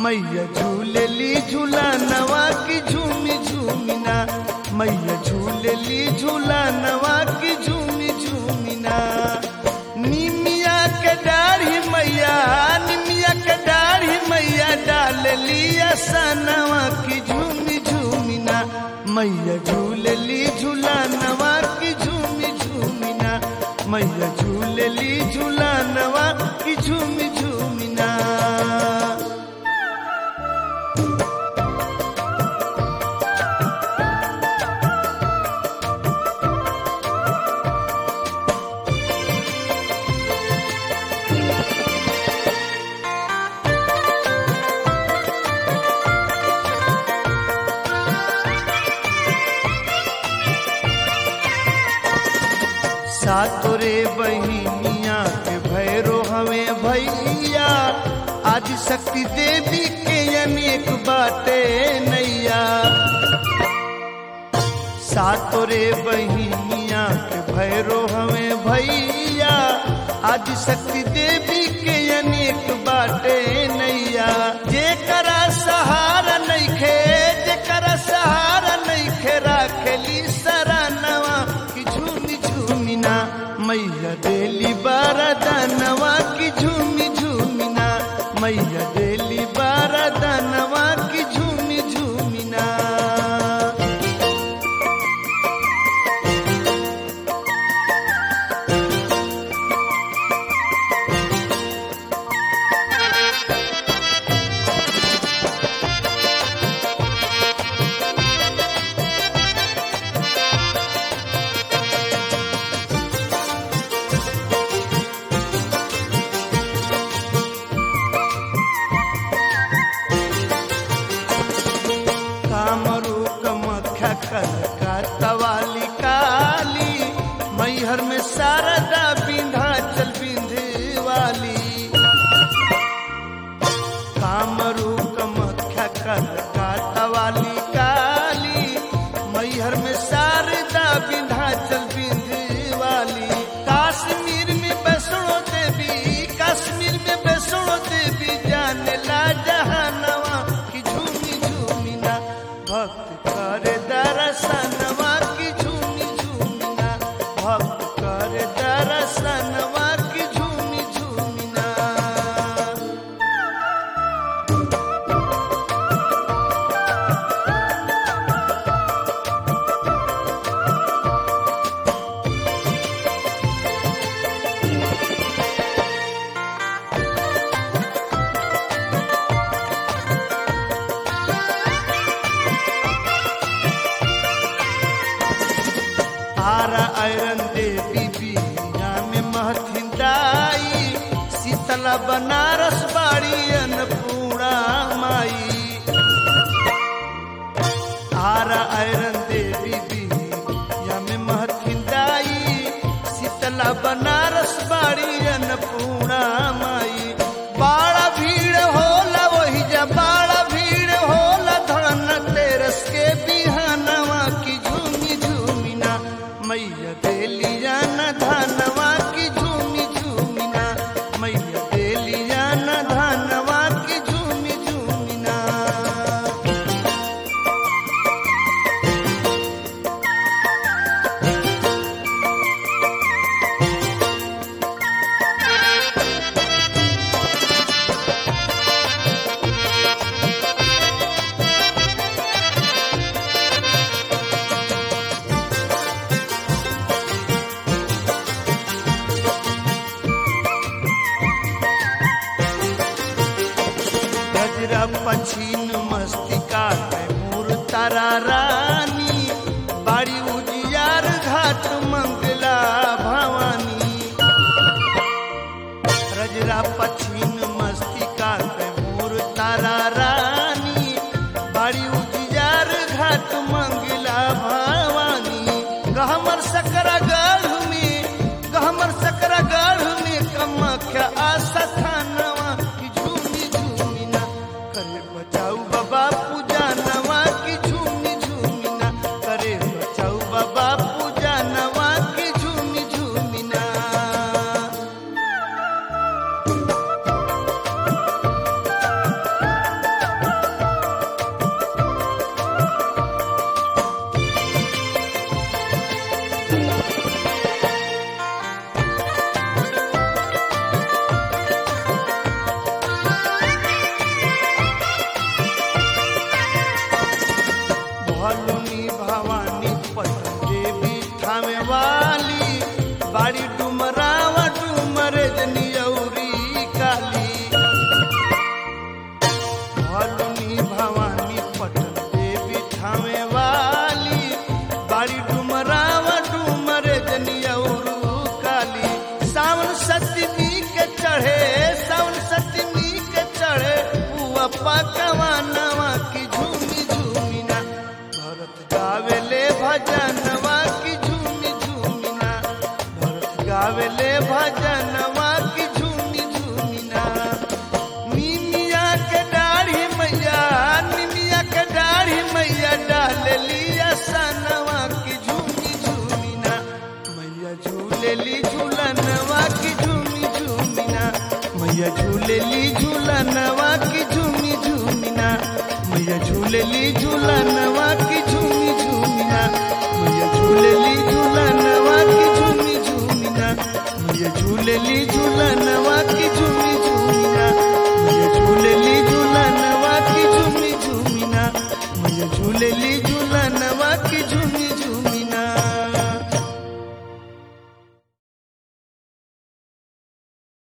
मैया झूलेली झूला नवा की झूमी झूमिना मैया झूलेली झूला नवा की झूमी झूमिना निमिया के डाढ़ी मैया निमिया के डाढ़ी मैया डाल लिया सनवा की झूमी झूमिना मैया झूलेली झूला नवा की झूमी झूमिना मैया झूलेली झूला नवा की झूमी झूमिना सातोरे बहिनिया के भैरो हमें भैया आदि शक्ति देवी के अनेक बाटे नैया सातोरे बहिनिया के भैरो हमें भैया आदि शक्ति देवी के अनेक बाटे नैया जेकरा सहारा नइखे जेकरा सहारा नइखे राखेली सरानवा की झूमी झूमिना मैया देली बारदानवा की झूमी झूमिना मैया देली बारदानवा की झूमी झूमिना कामरू कमख्या कनका तवाली काली मैहर में शारदा विंध्याचल विंध्यवाली कामरू कमख्या कनका तवाली काली मैहर में शारदा विंध्याचल विंध्यवाली काश्मीर में वैष्णो देवी कश्मीर में वैष्णो देवी जाने ला जहानवा की झूमी झूमिना भक्त करे दर्शनवा की झूमी झूमिना भक्त करे दर्शनवा की झूमी झूमिना आरा आयरन देवी बीना में महथिन दाई शीतला बनारस बाड़ी अन्नपूर्णा माई आरा आयरन देवी बीना में महथिन दाई शीतला बनारस बाड़ी अन्नपूर्णा माई बाड़ा भीड़ होला वही जा बाड़ा भीड़ होला धन तेरस के बिहानवा की झूमी झूमिना मैया देलिया न धनवा की झूमी झूमिना मैया देलिया न धनवा की झूमी झूमिना गजरा पछीन मस्तिका में मूर तारा रानी बाड़ी उजियार घाट मंगला भवानी गजरा पछीन मस्तिका में मूर तारा रानी बाड़ी उजियार घाट मंगला भवानी गहमर सकरा गढ़ में गहमर सकरा गढ़ में कमख्या आशा थानवा की झूमी झूमिना करे बचाऊ बाबा पूजा नवा की झूमी झूमिना करे बचाऊ बाबा पूजा नवा की झूमी झूमिना बाड़ी डुमरावा डुमरे जनियौरी काली भलुनी भवानी पटन देवी ठावे वाली बाड़ी डुमरावा डुमरे जनियौरू काली सावन सतमी के चढ़े सावन सतमी के चढ़े पुआ पकवा नवा की झूमी झूमी ना भरत गावेले भजनवा की झूमी झूमी ना भरत गावेले भजनवा की झूमी झूमी ना निमिया के दाढ़ी मैया निमिया के दाढ़ी मैया डाल लिया सनवा की झूमी झूमी ना मैया झूलेली झूलनवा की